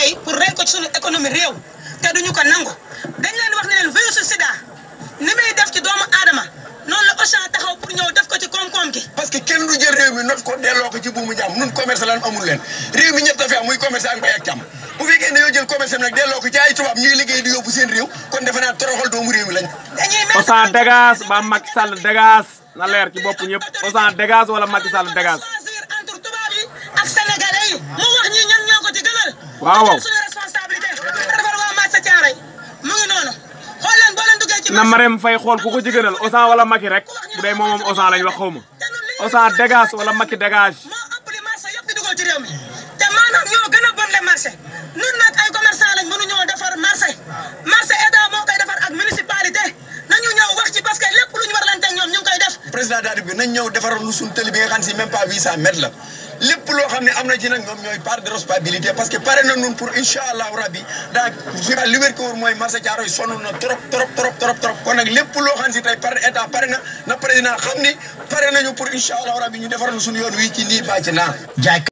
liggéey pour rey ko ci suñu économie réew te duñu ko nangu dañ leen wax ne leen virusu sida ni muy def ci doomu aadama noonu la Auchan taxaw pour ñëw def ko ci koom-koom gi parce que kenn du jël réew mi not ko delloo ko ci buumu jàmm nun commerce lan amul leen réew mi ñett a fi am muy commerce ak mbay ak càmm bu fekkee ne yoo jël commerce am nag delloo ko ci ay tubaab ñuy liggéey di yóbbu seen réew kon defe naa toroxal doomu réew mi lañ dañuy mel Auchan dégage ba Macky Sall dégage na leer ci bopp ñëpp Auchan dégage wala Macky Sall dégage choisir entre tubaab yi ak sénégalais yi mu wax ñi ñan ñoo ko ci gënal Waaw, waaw. ñu jël suñu responsabilité defar waa marché Thiaroye mu ngi noonu xool leen boo leen duggee ci na marché Marème Faye xool ku ko ci gënal Auchan wala Macky rek bu dee moom moom Auchan lañ wax xaw ma Auchan dégage wala Macky dégage moo ëpp li marché yëpp di dugal ci réew mi te maanaam ñoo gën a bon le marché ñun nag ay commerçant lañ mënuñoo defar marché marché état moo koy defar ak municipalité nañu ñëw wax ci parce que lépp lu ñu war leen teg ñoom ñu ngi koy def président daal bi nañ ñëw defaral nu suñ tëli bi nga xam si même pas 800 mètres la lépp loo xam ne am na ci nag ñoom ñooy part de responsabilité parce que pare na nun pour incha allahu rabbi daa li wér ko wóor mooy marché Thiaroye sonn na trop trop trop trop trop kon nag lépp loo xam si tey par état pare na na président xam ni pare nañu pour incha allahu rabbi ñu defaral nu suñu yoon wii ci nii bàcc naa